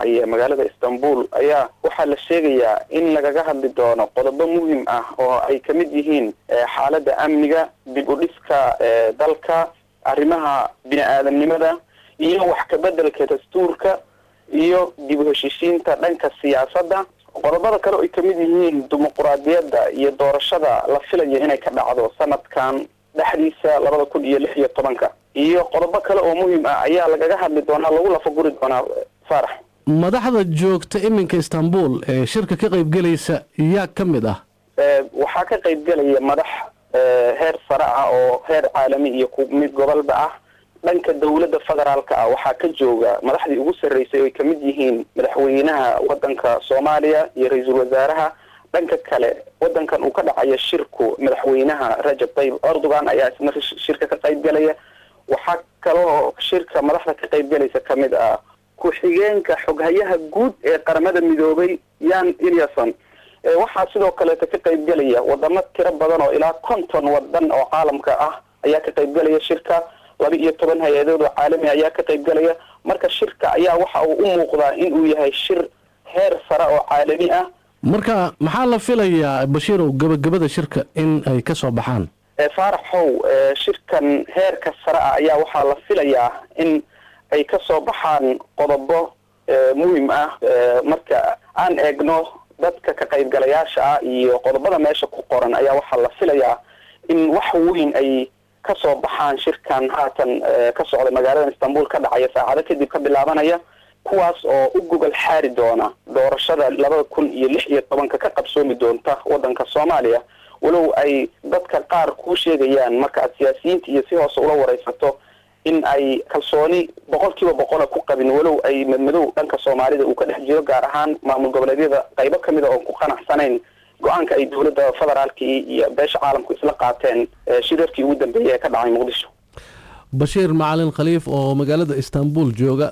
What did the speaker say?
dhacaya magaalada istanbul ayaa waxaa la sheegayaa in lagaga hadli doono qodobo muhim ah oo ay kamid yihiin xaaladda amniga dib u dhiska dalka arrimaha bini aadamnimada iyo wax kabedelka dastuurka iyo dib u heshiisiinta dhanka siyaasadda qodobada kale oo ay kamid yihiin dimuquraadiyadda iyo doorashada la filayo inay ka dhacdo sanadkan dhexdiisa labada kun iyo lix iyo tobanka iyo qodobo kale oo muhiim ah ayaa lagaga hadli doonaa lagu lafaguri doonaa faarax madaxda joogta iminka istanbul ee shirka ka qaybgelaysa yaa ka mid ah waxaa ka qaybgelaya madax heer sare ah oo heer caalami iyo mid gobolba ah dhanka dawladda federaalka ah waxaa ka jooga madaxdii ugu sarreysay oo ay kamid yihiin madaxweynaha wadanka soomaaliya iyo ra-iisul wasaaraha dhanka kale wadankan uu ka dhacayo shirku madaxweynaha rajab tayyib erdogan ayaa isna shirka ka qaybgelaya waxaa kaloo shirka madaxda ka qaybgelaysa kamid ah ku-xigeenka xoghayaha guud ee qaramada midoobay yan eliason waxaa sidoo kaleeta ka qaybgelaya wadamo tiro badan oo ilaa konton wadan oo caalamka ah ayaa ka qaybgelaya shirka laba iyo toban hay-adood oo caalami ayaa ka qaybgelaya marka shirka ayaa waxa uu u muuqdaa in uu yahay shir heer sare oo caalami ah marka maxaa la filayaa bashiirow gebagabada shirka in ay ka soo baxaan faaraxow shirkan heerka sare ah ayaa waxaa la filayaa in ay ka soo baxaan qodobo muhim ah marka aan eegno dadka ka qaybgalayaasha ah iyo qodobada meesha ku qoran ayaa waxaa la filayaa in wax weyn ay ka soo baxaan shirkan haatan ka socda magaalada istanbul ka dhacaya saacado kadib ka bilaabanaya kuwaas oo u gogol xaari doona doorashada labada kun iyo lix iyo tobanka ka qabsoomi doonta wadanka soomaaliya walow ay dadka qaar kuu sheegayaan marka aad siyaasiyiinta iyo si hoose ula wareysato in ay kalsooni boqol kiiba boqola ku qabin walow ay madmadow dhanka soomaalida uu ka dhex jiro gaar ahaan maamul goboleedyada qaybo kamid a oon ku qanacsanayn go-aanka ay dowladda federaalkii iyo beesha caalamku isla qaateen shirarkii ugu dambeeyay ee ka dhacay muqdisho bashiir macalin khaliif oo magaalada istanbul jooga